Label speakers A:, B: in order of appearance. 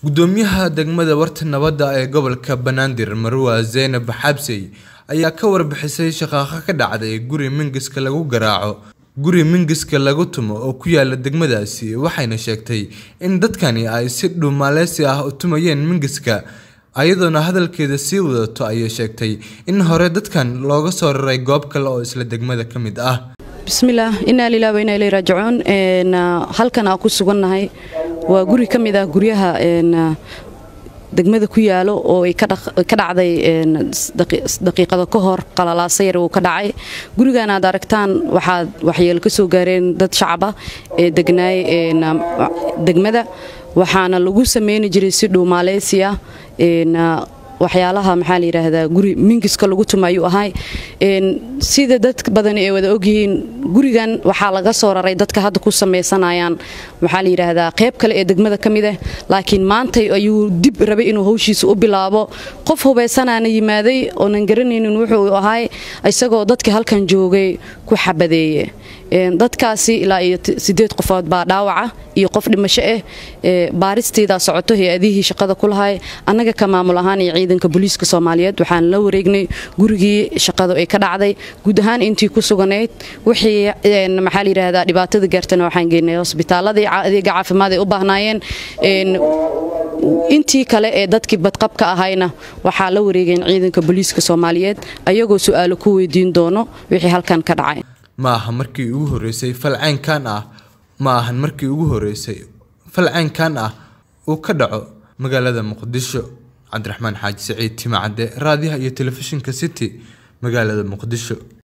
A: gudoomiyaha degmada warta nabadda ee gobolka banaadir marwa zeynab xabsey ayaa ka warbixisay shaqaaqa ka dhacday guri mingiska lagu garaaco guri mingiska lagu tumo oo ku yaala degmadaasi waxayna sheegtay in dadkani ay si dhumaaleysi ah u tumayeen mingiska ayadoona hadalkeeda sii wadato ayay sheegtay in hore dadkan looga soo raray goob kale oo isla degmada ka mid ah
B: bismillaah inaa lilah wainaa ilay raajicuun halkan aan ku sugannahay waa guri ka mid ah guryaha degmada ku yaalo oo ay ka dhacday daqiiqada ka hor qalalaasa yar uu ka dhacay gurigan aad aragtaan waxaad waxyeelo ka soo gaareen dad shacaba ee degnaay degmada waxaana lagu sameyni jiray si dhuumaaleysi ah waxyaalaha maxaa la yidhaahdaa guri mingiska lagu tuma ayuu ahay sida dad badan ay wada ogyihiin gurigan waxaa laga soo raray dadka hadda ku sameysanayaan maxaa la yidhaahdaa qayb kale ee degmada ka mid ah laakiin maantay ayuu dib rabay inuu hawshiisa u bilaabo qof hubaysanaana yimaaday oonan garanaynin wuxuu ahay isagoo dadkii halkan joogay ku xabadeeye dadkaasi ilaa iyo sideed qofood baa dhaawaca iyo qof dhimasho ah baaristeedaa socoto hay-adihii shaqada ku lahay annaga ka maamul ahaan iyo ciidanka booliiska soomaaliyeed waxaan la wareegnay gurigii shaqadu ay ka dhacday guud ahaan intii ku suganayd wixii maxaa layidhaahdaa dhibaatada gaartana waxaan geynay hosbitaaladii adeega caafimaad ay u baahnaayeen intii kale ee dadkii badqabka ahayna waxaa la wareegeen ciidanka booliiska soomaaliyeed ayagoo su-aalo ku weydiin doono wixii halkan ka dhacay
A: ma aha markii ugu horeysay falceynkan ah ma ahan markii ugu horeysay falceynkan ah uu ka dhaco magaalada muqdisho cabdiraxmaan xaaji saciid timacadde raadiyaha iyo telefishinka city magaalada muqdisho